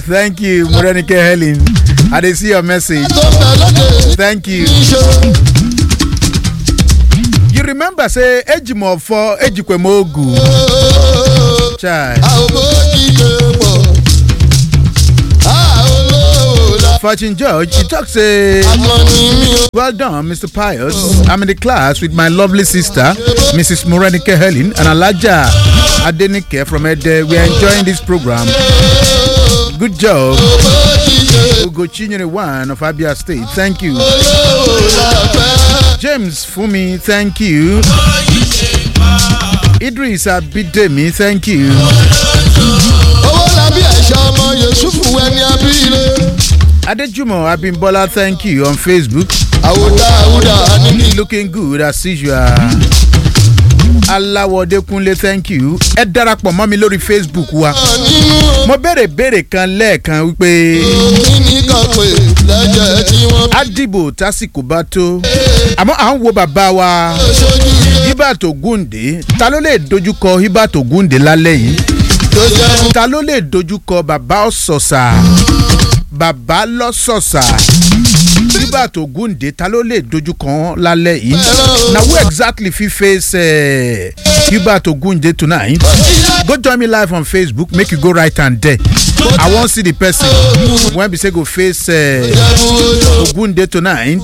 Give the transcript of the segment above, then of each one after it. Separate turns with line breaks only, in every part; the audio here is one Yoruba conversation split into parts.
thank you morenike helen i dey see your message
tó ń bẹ lóde
thank you.
ìṣòro.
you remember say ejimofo ejikwemogu chai
a ò bójì ṣe pọ̀. a ò lówó la.
fortune george he talk say
akọni mi ò.
well done mr pius i'm in the class with my lovely sister mrs morenike helen and alaja adenike from ede we are enjoying this program good job
bójì ṣe
ugochinyere one of abia state thank you
lówó la fẹ́.
james fumi thank you idris abidemi thank you
owó làbí ẹ̀ṣọ́ ọmọ yusufu ẹni abíire.
adejumo abimbola thank you on facebook
àwòdà àwùdà níbi.
looking good as usual. aláwọ̀dẹ́kunlé thank you ẹ darapọ̀ mọ́ mi lórí facebook wa.
nínú
mo béèrè béèrè kan lẹ́ẹ̀kan wípé
kíní kan pè lẹ́jẹ̀ tí wọ́n
á dìbò tásìkò bá tó. àmọ́ à ń wo bàbá wa
ṣojú ilé
hibert ogunde ta ló lè dojúkọ hibert ogunde lálẹ́ yìí
tó jẹ́
ta ló lè dojúkọ bàbá ọ̀sọ̀sà bàbá lọ́sọ̀sà hibert ogunde ta ló lè dojúkọ wọn lálẹ́ yìí na who exactly fit face uh, hubert ogunde tonight go join me live on facebook make you go right hand there i wan see the person wey be say go face uh, ogunde tonight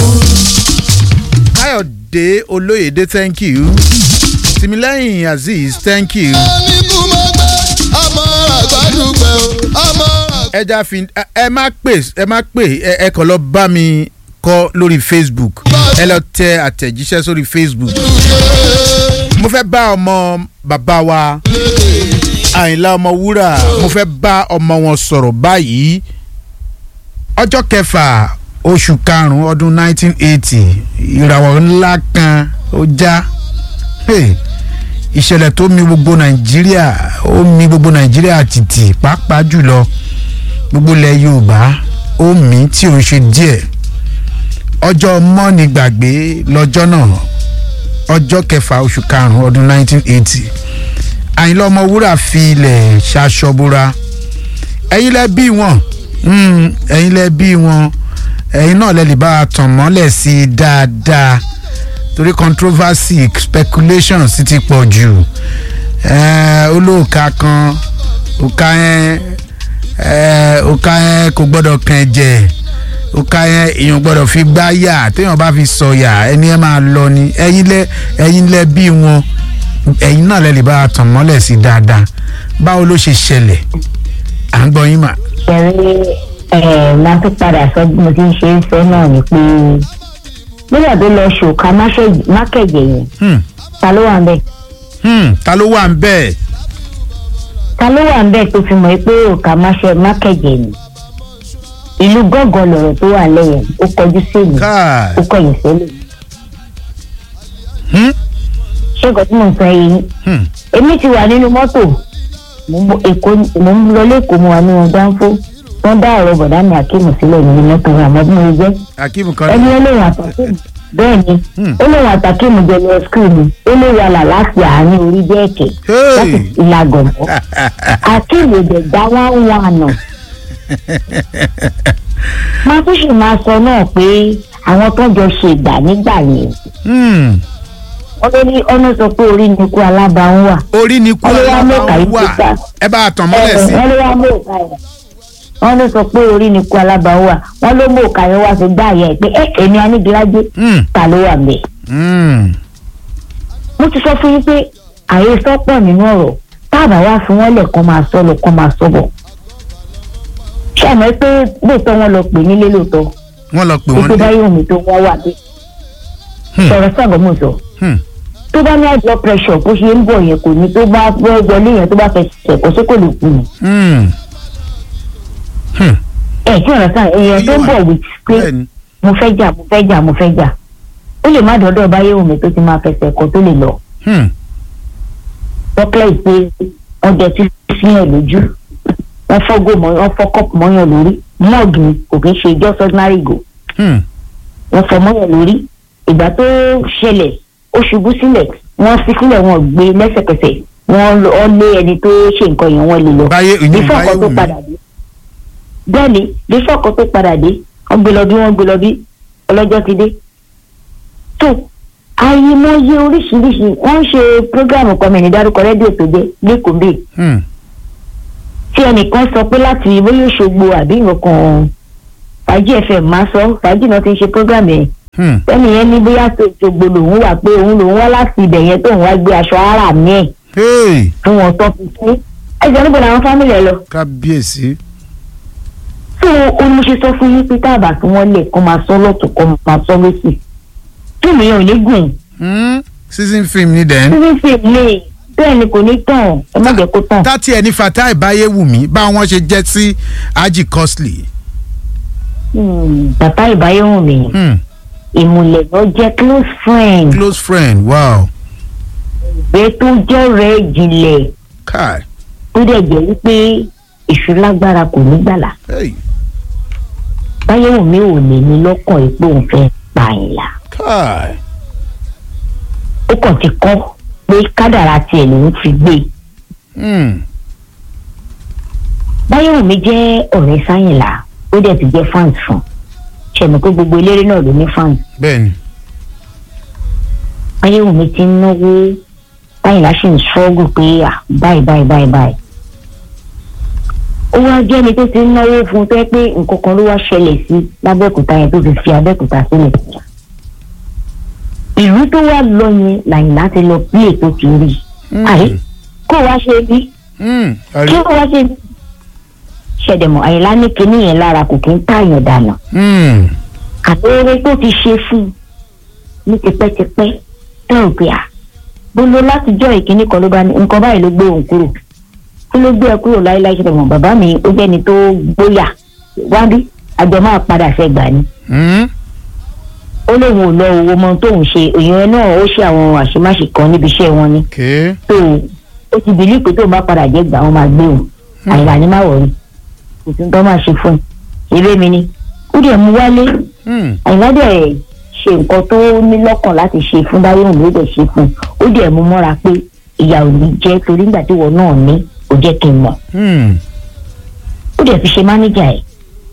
kayode oloyede thank you timileyin azeez thank you
ní kú mọ́ gbé ọmọ àgbàdùgbẹ̀ o ọmọ
ẹja fi ẹ- ẹ má pè ẹ má pè ẹ ẹ kàn lọ bá mi kọ lórí facebook ẹ lọ tẹ àtẹ̀jíṣẹ́ sórí facebook mo fẹ́ bá ọmọ bàbá wa àyìnlá ọmọ wúrà mo fẹ́ bá ọmọ wọn sọ̀rọ̀ báyìí ọjọ́ kẹfà oṣù karùn-ún ọdún 1980 ìràwọ̀ ńlá kan ó já Hey, ìṣẹ̀lẹ̀ tó mi gbogbo nàìjíríà ó mi gbogbo nàìjíríà tìtì pàápàá jùlọ gbogbo ilẹ̀ yorùbá ó mí tí ò ń ṣe díẹ̀ ọjọ́ mọ́ni gbàgbé lọ́jọ́ náà ọjọ́ kẹfà oṣù karùn-ún ọdún 1980 àyìnlá ọmọwúrà fi ilẹ̀ ṣaṣọbúra ẹ̀yin lẹ bí wọn mm, ẹ̀yin lẹ bí wọn ẹ̀yin náà lẹ lè bá a tàn mọ́lẹ̀ sí i dáadáa torí controversy speculation sì ti pọ̀ jù Eh, olóòka kan òka yẹn eh, òka yẹn kò gbọ́dọ̀ kàn ẹ̀jẹ̀ òka yẹn èèyàn gbọ́dọ̀ fi gbá yà téèyàn bá fi sọ̀yà ẹni ẹ máa lọ ni ẹ̀yin lẹ ẹ̀yin lẹ bí wọn ẹ̀yin náà lẹ lè bá a tàn mọ́lẹ̀ sí dáadáa báwo ló ṣe ṣẹlẹ̀ à ń gbọ́ yín mà.
ẹ̀rí ẹ̀ máa tún padà sọ bí mo ti ń ṣe ń sọ náà ni pé nígbà tó lọ ṣòkà mákẹ̀jẹ̀ yẹn
Hmm,
ta ló wà ń bẹ̀
hmm, ta ló wà ń bẹ́ẹ̀.
ta ló wà ń bẹ̀ tó fi mọ̀ pé òkà mákẹ̀jẹ̀ ni ìlú gángan lọ̀rọ̀ tó wà lẹ́yìn ó kọjú sí èmi
káà
ó kọ̀yìn sílẹ̀
hmm,
ṣé nǹkan tí mò ń sọ yìí
hmm.
èmi ti wà nínú mọ́tò mò ń bọ̀ èkó mò ń lọ lẹ́kọ̀ọ́ mo wà nínú dánfó wọ́n dá ọ̀rọ̀ bọ̀dá mi àkémù sílẹ̀ nínú mọ́tò àmọ́ bí mo jẹ́
akeem kan
ẹni olóhùn àtàkùn bẹ́ẹ̀ ni
Hmm.
olóhùn àtàkùn jẹlẹ skul ni olóhùn àlàlá fi àárín orí jẹ́ ẹ̀kẹ́
Hey.
láti ìlà gọ̀ǹgọ̀ akéwì dẹ̀gbá wá ń wà nà. máa tún sì máa sọ náà pé àwọn tó jọ ṣe ìgbà nígbà yẹn
Hmm.
wọ́n ló ní ọ́nà sọ pé orí ni ikú alábàáhùn wà.
orí ni kú
Wọ́n ló wá mú
alábàá
kàyí
wà
tó bá.
ẹ bá a tàn mọ́lẹ̀ sí.
wọ́n ló wá mú òkà yẹn wọ́n ló sọ pé orí ni ikú alábàáhùn wà wọ́n ló mú òkà yẹn wá fi gbá yẹn pé ẹ èmi anígilájé
Hmm,
ta ló wà mẹ́ẹ̀.
hmm.
mo ti sọ fún yín pé àyè sọ́pọ̀ nínú ọ̀rọ̀ táàbà wá fún wọn lẹ̀ kọ́ máa sọ lọ kọ́ máa sọ bọ̀. ṣé àmọ́ pé lóòótọ́ wọn lọ pè nílé lóòótọ́
wọ́n lọ pè
pé
wọ́n
tó bá
dé.
yóò mi tó wọ́n wà dé.
Hmm.
sọ̀rọ̀ sọ̀rọ̀ mo sọ
Hmm.
tó bá ní high blood pressure bó ṣe ń bọ̀ yẹn kò ní tó bá fẹ́ wọlé yẹn tó bá fẹ́ ṣẹ̀kọ́ sí kò lè kú ni.
Hmm. Hmm.
ẹ̀ kí ọ̀rọ̀ sáà èèyàn tó ń bọ̀ wí pé
bẹ́ẹ̀ni.
mo fẹ́ jà mo fẹ́ jà mo fẹ́ jà ó lè má dọ́dọ̀ bá yẹ̀wò mi tó ti máa fẹsẹ̀ ẹ̀kọ́ tó lè lọ.
Hmm.
tọ́kílẹ̀ ìpè wọ́n jẹ tí sí ẹ̀ lójú wọ́n fọ́gò mọ́ wọ́n fọ́ kọ́pù mọ́yàn lórí mọ́ọ̀gì ni kò kí ń ṣe just ordinary go
Hmm.
wọ́n fọ́ mọ́yàn lórí ìgbà tó ṣẹlẹ̀ ó ṣubú sílẹ̀ wọ́n fi sílẹ̀ wọ́n gbé lẹ́sẹ̀kẹsẹ̀ wọ́n lọ- wọ́n lé ẹni tó ṣe nǹkan yẹn wọ́n lè lọ
báyé ìyún
ìfọ̀
báyé
kan tó
wù mí.
padà dé bẹ́ẹ̀ ni bí fọ́ọ̀kọ́ tó padà dé wọ́n gbé lọ bí wọ́n gbé lọ bí ọlọ́jọ́ ti dé tó àyèmọye oríṣiríṣi wọ́n ń ṣe prógráàmù kan mi ní dárúkọ rédíò tó jẹ́ lẹ́kọ̀ọ́ bíi
Hmm.
tí ẹnìkan sọ pé láti bóyá Òṣogbo àbí nǹkan fàájì fm máa sọ fàájì náà ti ń ṣe prógráàmù yẹn
Hmm.
ẹnì yẹn ní bóyá tó Òṣogbo lòun wà pé òun lòun wá láti ibẹ̀ yẹn tóun wá gbé aṣọ ara mi ẹ̀
Hey.
fún wọn tó fi sí ẹjọ́ níbo làwọn fámìlì ẹ lọ
kábíyèsí.
tó o ní mo ṣe sọ fún yín pé táàbà tí wọ́n lè kó máa sọ lọ́tún kó máa sọ lọ́sì fíìmù yẹn ò ní gùn
Hmm. season film ni dẹ̀.
fíìmù fíìmù lè bẹ́ẹ̀ ni kò ní tàn ẹ má jẹ́ kó tàn.
tátí ẹni Fatai Báyéwùmí bá wọn ṣe jẹ́ sí Haji Costly.
Hmm, bàbá ìbáyọ̀hún mi
Hmm.
ìmùlẹ̀ lọ jẹ́ close friend
close friend wow.
ìgbé tó jẹ́ rẹ̀ jìnlẹ̀
kai.
tó dẹ̀ jẹ́ wípé èṣù lágbára kò ní gbàlà
Hey.
báyọ̀hún mi ò lè ní lọ́kàn yìí pé òun fẹ́ pààyàn
kai.
ó kàn ti kọ́ pé kádàrá tiẹ̀ lòún fi gbé
Hmm.
báyọ̀hún mi jẹ́ ọ̀rẹ́ sáyìnlá ó dẹ̀ ti jẹ́ fans fún ṣẹ̀mí pé gbogbo eléré náà ló ní fans
bẹ́ẹ̀ni.
báyọ̀hún mi ti ń náwó sáyìnlá sì ń ṣọ́gù pé à báyìí báyìí báyìí báyìí ó wá jẹ́ ẹni tó ti ń náwó fún un tó yẹ pé nǹkan kan ló wá ṣẹlẹ̀ sí lábẹ́òkúta yẹn tó fi fi abẹ́òkúta sílẹ̀ ìlú tó wá lọ yẹn làyìnlá ti lọ bí ètò ti rí
Hmm.
àyè kó wá ṣe bí
Hmm.
kí
Àrí-
ó wá ṣe bí ṣẹ̀dẹ̀mọ̀ àyìnlá ní kinní yẹn lára kò kí ń tààyàn dànù
Hmm.
àbẹ̀rẹ̀ tó ti ṣe fún un ní tipẹ́tipẹ́ tẹ́ ò pé à gbogbo látijọ́ ìkíní kan ló bá ní nǹkan báyìí ló gbé òun kúrò kí ló gbé ẹ kúrò láéláé ṣe mọ̀ bàbá mi ó jẹ́ni tó gbóyà wá bí àjọ máa padà fẹ́ gbà ni
Hmm.
ó lóun ò lọ owó mọ tóun ṣe èèyàn náà ó ṣe àwọn àṣemáṣe kan níbi iṣẹ́ wọn ni
okay.
tó ó ti bìlí pé tóun bá padà jẹ́ gbà wọ́n máa gbé òun àyìnlá ni má wọ̀rí kò tún tọ́ máa ṣe fún un eré mi ni ó dẹ̀ mú wálé
Hmm.
àyìnlá dẹ̀ ṣe nǹkan tó ní lọ́kàn láti ṣe fún báyọ̀mù ló dẹ̀ ṣe fún un ó dẹ̀ mú mọ́ra pé ìyá ò ní jẹ́ torí nígbà tí wọn náà ní kò jẹ́ kí n mọ̀
Hmm.
ó dẹ̀ fi ṣe mánéjà ẹ̀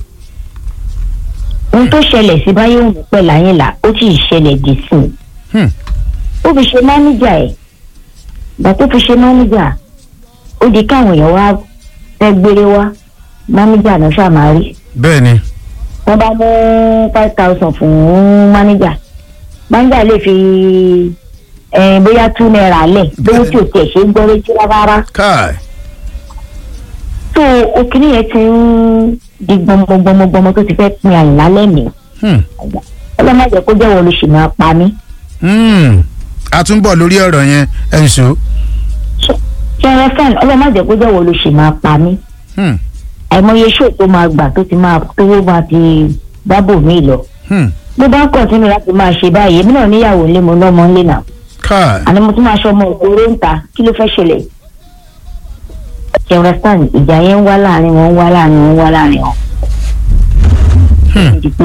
ohun tó ṣẹlẹ̀ sí báyọ̀mù pẹ̀lú àyìnlá ó sì ṣẹlẹ̀ dì sí i
Hmm.
ó fi ṣe mánéjà ẹ̀ ìgbà tó fi ṣe mánéjà ó di káwọn èèyàn wá fẹ́ gbére wá mánéjà náà ṣàmárì
bẹ́ẹ̀ni.
wọ́n bá mú five thousand fún mánéjà mánéjà lè fi eh, bóyá two naira lẹ̀ lówó tí o tiẹ̀ ṣe ń gbọ́ létí rárá
kai.
tó òkìní yẹn ti ń di gbọmọgbọmọgbọmọ tó ti fẹ́ pin àyìnlá lẹ́mìí
Hmm.
ọlọ́mọdé kó jẹ́wọ́ ló sì máa pa mí
Hmm. a tún bọ̀ lórí ọ̀rọ̀ yẹn ẹ̀ ń so.
ṣẹ́yìn fẹ́ẹ̀n ọlọ́mọdé kó jẹ́wọ́ ló sì máa pa mí
Hmm.
àìmọye ṣó tó máa gbà tó ti máa tówó máa ti bábò mí lọ
Hmm.
bó bá ń kọ̀tínú láti máa ṣe báyìí èmi náà níyàwó ńlé mo lọ́mọ ńlé náà
kai.
àní mo tún máa ṣọmọ òkúrò ń ta kí ló fẹ́ ṣẹlẹ̀ ṣẹwrastan ìjà yẹn ń wá láàrin wọn ń wá láàrin wọn ń wá láàrin wọn.
Hmm.
di pé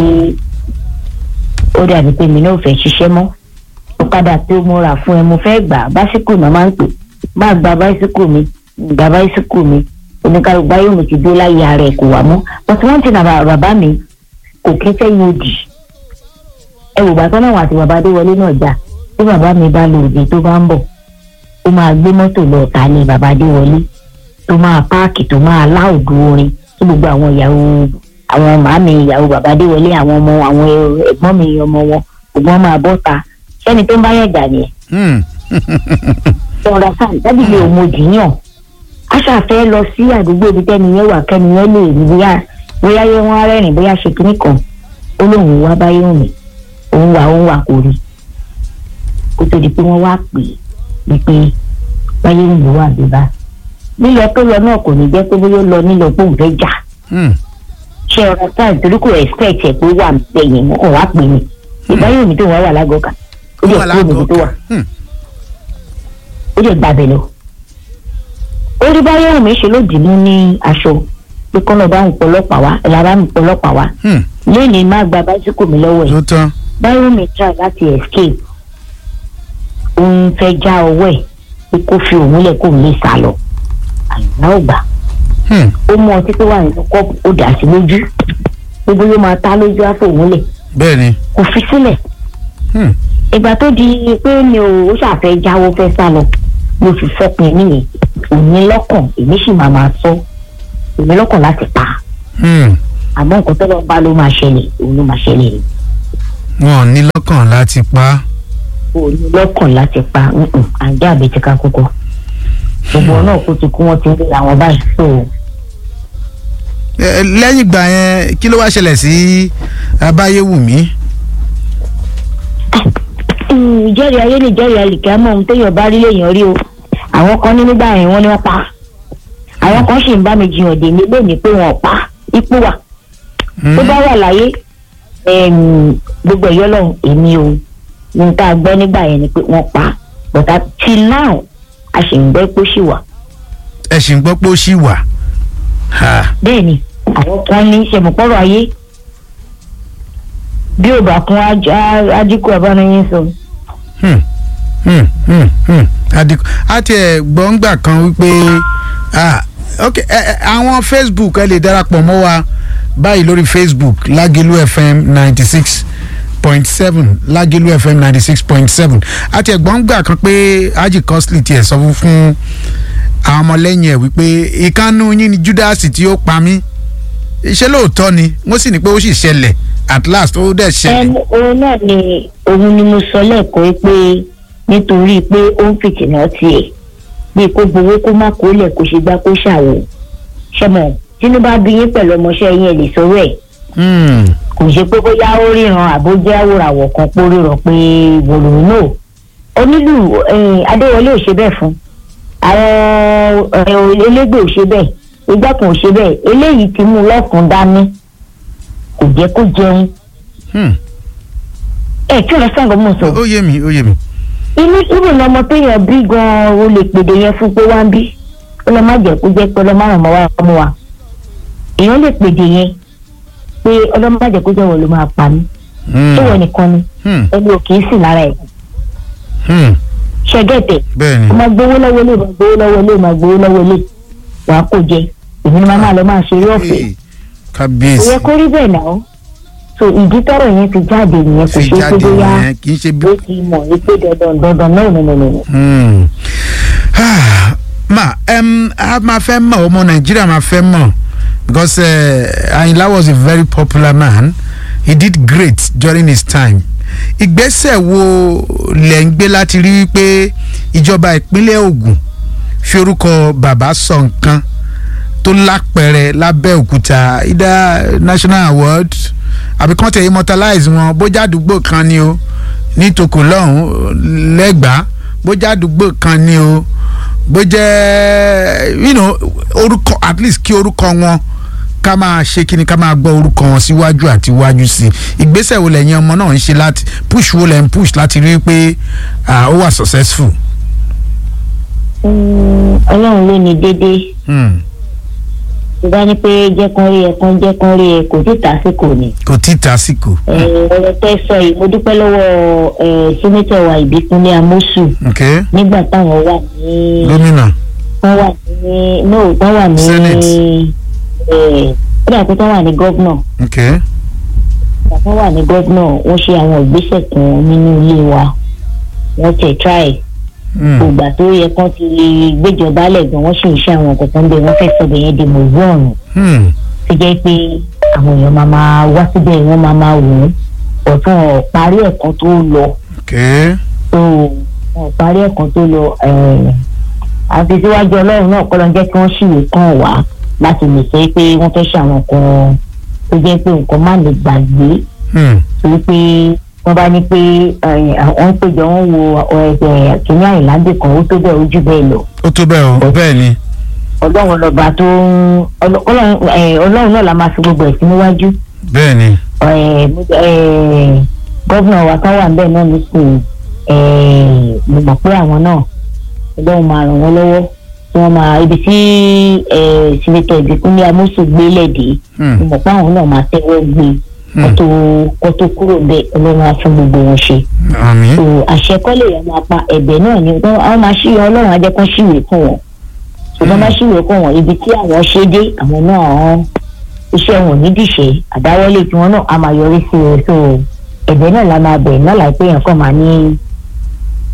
ó dàbí pé mi náà ò fẹ́ ṣiṣẹ́ mọ́ ọ̀kadà tó mo rà fún ẹ mo fẹ́ gbà básíkò náà máa ń pè má gba básíkò mi gba básíkò mi oníkàlùkù báyọ̀ mi ti dé láyé ara ẹ̀ kò wá mọ́ but wọ́n ti nà bàbá mi kò kí fẹ́ yóò dì ẹ wò bàtọ́ náà wà àti bàbá adéwọlé náà jà tí bàbá mi bá lọ òde tó bá ń bọ̀ ó máa gbé mọ́tò lọ ọ̀tá ní bàbá adéwọlé tó máa páàkì tó máa láòdù orin tí gbogbo àwọn ìyàwó àwọn màámi ìyàwó bàbá adéwọlé àwọn ọmọ àwọn ẹ̀gbọ́n mi ọmọ wọn ògbọ́n máa bọ́ ta sẹ́ni tó ń bá yàn jà nìyẹn
Hmm.
ọ̀rọ̀ sáà dábìlì òmòdìyàn a ṣàfẹ́ lọ sí àdúgbò ibi tẹ́ni yẹn wà kẹ́ni yẹn lè rí bóyá bóyá yẹ wọ́n rẹ́rìn bóyá ṣe kínní kan ó lóun wá báyé òun òun wà òun wà kò rí kó tó di pé wọ́n wá pè é wípé báyé òun ló wà bíbá lílọ tó lọ náà kò ní jẹ́ pé bóyá ó lọ nílọ pé òun fẹ́ jà
Hmm.
ṣé ọ̀rọ̀ sáà torí kò expect ẹ̀ pé wà bẹ̀yìn mọ́ ọ̀ wá pè mí ìbáyé òun tó wà wà lágọ̀ọ́kà ó dẹ̀ kúrò níbi tó wà
Hmm.
ó lè gbàbẹ̀ lọ. orí báyọ̀ wù mí ṣe ló dì mú ní aṣọ pé kọ́nà bá ń pọlọ́pàá wá ẹ̀la bá ń pọlọ́pàá wá
Hmm.
lẹ́yìn má gba báísíkò mi lọ́wọ́ ẹ̀
tó tán.
báyọ̀ mi try láti escape òun fẹ́ já ọwọ́ ẹ̀ pé kó fi òun lẹ̀ kó òun lè sá lọ àyìnlá ò gbà
Hmm.
ó mú ọtí tó wà nínú kọ́ọ̀pù ó dà sí lójú gbogbo yóò máa ta lójú àfòwúnlẹ̀
bẹ́ẹ̀ ni.
kò fi sílẹ̀
Hmm.
ìgbà tó di pé mi ò ó ṣàfẹ́ jáwọ́ fẹ́ sá lọ mo fi fọpin nìyẹn òní lọ́kàn èmi sì máa máa sọ èmi lọ́kàn láti pa
Hmm.
àmọ́ nǹkan tó lọ bá ló máa ṣẹlẹ̀ òun ló máa ṣẹlẹ̀ ni
wọn ò ní lọ́kàn láti pa á.
òní lọ́kàn láti pa nǹkan àjẹ́ àbí ti ká kókó gbogbo náà kó ti kú wọn ti ń rí àwọn báyìí so
Ẹ, lẹ́yìn ìgbà yẹn kí ló wá ṣẹlẹ̀ sí abáyéwùmí.
Mm, ìjẹ́rìí ayé lè jẹ́rìí àlìkẹ́ àmọ́ ohun téèyàn bá rí lèèyàn rí o àwọn kan ní nígbà yẹn wọ́n ní wọ́n pa àwọn kan sì ń bá mi jiyàn dè mí lónìí pé wọ́n pa ipò wà tó bá wà láyé em, gbogbo ẹ̀yọ́ lọ́hùn èmi o ní tá a gbọ́ nígbà yẹn ni pé wọ́n pa but till now a sì ń gbọ́ pé ó sì wà
ẹ sì ń gbọ́ pé ó ṣì wà. Ha.
bẹ́ẹ̀ ni àwọn kan ní sẹ̀mọ̀pọ̀rọ̀ ayé bí ò bá kún aj- á- ajíkù abánáyé sọ.
Hmm. Hmm. Hmm. Hmm. Adigun a tiẹ̀ gbọ́ngbà kan wípé ah, ok ẹ, ẹ, àwọn facebook ẹ lè darapọ̀ mọ́ wa báyìí lórí facebook Lágẹ̀lú fm ninety six point seven Lágẹ̀lú fm ninety six point seven a tiẹ̀ gbọ́ngbà kan pé Haji Costly tiẹ̀ sọ fún fún àwọn ọmọlẹ́yìn ẹ̀ wípé ìkànnù yín ni Judas tí ó pa mí ṣé lóòótọ́ ni wọ́n sì ní pé ó sì ṣẹlẹ̀ at last ó dẹ̀ ṣẹlẹ̀.
ẹm òun náà ni òun ni mo sọ lẹ́ẹ̀kan pé nítorí pé ó ń fìtìnà tiẹ̀ bíi kó gbowó kó má kó lẹ̀ kó ṣe gbá kó ṣàwò ṣẹmọ tínú bá bí yín pẹ̀lú ọmọọṣẹ́ yín ẹ̀ lè sọ̀rọ̀ ẹ̀
Hmm.
kò ṣe pé bóyá ó ríran àbójá àwòràwọ̀ kan pó ríran pé wòlòó náà onílù eh, adéwọlé ò ṣe bẹ́ẹ̀ fún àwọn eh, elégbè ò ṣe bẹ́ẹ̀ ìgbà kan ò ṣe bẹ́ẹ̀ eléyìí ti mú lọ́kùn dání kò jẹ́ kó jẹun
Hmm.
ẹ̀ kí lọ sọ̀rọ̀ mọ̀ sọ.
ó yé mi ó yé mi.
inú ibù ní ọmọ téèyàn bí gan-an o lè pèdè yẹn fún pé wá ń bí ó lọ má jẹ́ kó jẹ́ pé ọlọ́mọ àrùn mọ́ wá mú wa èèyàn lè pèdè yẹn pé ọlọ́mọ má jẹ́ kó jẹ́ wọ́n ló máa pa mí
Hmm.
tó wọ́n nìkan ni
Hmm.
ẹni ò kì í sì lára ẹ̀
Hmm.
ṣẹ́gẹ̀tẹ̀
bẹ́ẹ̀ ni.
ó máa gbowó lọ́wọ́ ilé máa gbowó lọ́wọ́ ilé máa gbowó lọ́wọ́ ilé wàá kó jẹ èmi ni màá máa lọ máa ṣeré ọ̀fẹ́
Hey,
kò
kábíyèsí
yẹ kó rí bẹ́ẹ̀ náà so ìdí tọrọ yẹn ti jáde nìyẹn kò
fi
ṣe é pé
jáde
bóyá
yẹn kì í ṣe bí.
ó ti mọ̀ ní pé dandan dandan náà nínú nínú.
Hmm. Ah, ma um, a máa fẹ́ mọ̀ ọmọ nàìjíríà máa fẹ́ mọ̀ because uh, Ayinla was a very popular man he did great during his time ìgbésẹ̀ wo lẹ̀ ń gbé láti rí wípé ìjọba ìpínlẹ̀ Ògùn fi orúkọ bàbá sọ nǹkan tó lápẹẹrẹ lábẹ́òkúta either national award àbí kàn tẹ̀ immortalize wọn bójá àdúgbò kan ni o ní tòkò lọ́hùn lẹ́gbàá bójá àdúgbò kan ni o bó jẹ́ you know orúkọ at least kí orúkọ wọn ká máa ṣe kí ni ká máa gbọ́ orúkọ wọn síwájú àti iwájú sí i ìgbésẹ̀ wo lẹ́yìn ọmọ náà ń ṣe láti push wo lẹ́ ń push láti rí i pé ah, ó wà successful.
Mm, ọlọ́run ló ní déédéé
Hmm.
tó bá ní pé jẹ́kán rí ẹ kán jẹ́kán rí ẹ kò tí tàsíkò ni.
kò tí ì tásìkò.
Eh, ọ̀rọ̀ tẹ́ sọ yìí mo dúpẹ́ lọ́wọ́ eh, sẹ́nẹ́tọ̀ wa ìbíkúnlé amósù
okay
nígbà táwọn wà ní
gómìnà.
wọ́n wà ní no wọ́n wà ní
Senate.
eh, ó dà pé wọ́n wà ní gọ́vnọ̀
okay.
wọ́n wà ní gọ́vnọ̀ wọ́n ṣe àwọn ìgbésẹ̀ kan nínú ilé wa wọ́n tẹ̀ try
Hmm.
ògbà tó yẹ kán ti gbéjọba lẹ̀ gan wọ́n sì ń ṣe àwọn kọ̀ọ̀kan bẹ́ẹ̀ wọ́n fẹ́ sọ bẹ̀yẹn di mọ̀ọ́rùn
Hmm.
tó jẹ́ pé àwọn èèyàn máa máa wá síbẹ̀ wọ́n máa máa wò ó ọ̀tún ọ̀ parí ẹ̀kan tó lọ
okay.
tó ọ̀ parí ẹ̀kan tó lọ eh, àfi síwájú ọlọ́run náà kọ́ ló ń jẹ́ kí wọ́n ṣìwé kàn wá láti lè sọ pé wọ́n fẹ́ ṣe àwọn kan tó jẹ́ pé nǹkan má lè gbàgbé
Hmm.
torí pé wọ́n bá ní pé eh, àwọn ń péjọ wọ́n wo ẹgbẹ́ kìnìún àìláńdè kan ó tó bẹ́ẹ̀ ojú bẹ́ẹ̀ lọ
ó tó bẹ́ẹ̀ o bẹ́ẹ̀ ni.
ọlọ́run lọ́ba tó ń ọlọ́- ọlọ́run eh, ọlọ́run náà la máa fi gbogbo ẹ̀ sí níwájú
bẹ́ẹ̀ ni.
Eh, mo- eh, gọ́vnà wa kan wà níbẹ̀ náà nísìnyí eh, mo mọ̀ pé àwọn náà ọlọ́run máa ràn wọ́n lọ́wọ́ tí wọ́n máa ibi tí eh, sinetọ̀ ìbíkúnlé amósù gbélé dé
Hmm.
mo mọ̀ pé àwọn náà máa tẹ́wọ́ gbé kó tó kó tó kúrò bẹ́ẹ̀ ọlọ́run á fún gbogbo wọn ṣe
àmín.
so àṣẹ kọ́lé yẹn máa pa ẹ̀bẹ̀ náà ni wọ́n àwọn máa ṣí ọlọ́run á jẹ́ kó ṣíwèé fún wọn ṣùgbọ́n bá ṣìwé kó wọn ibi tí àwọn ṣe dé àwọn náà iṣẹ́ wọn ò ní dìṣe àdáwọ́lé tí wọn náà á máa yọrí sí i so ẹ̀bẹ̀ náà la máa bẹ̀ náà láìpẹ́ yẹn kàn máa ní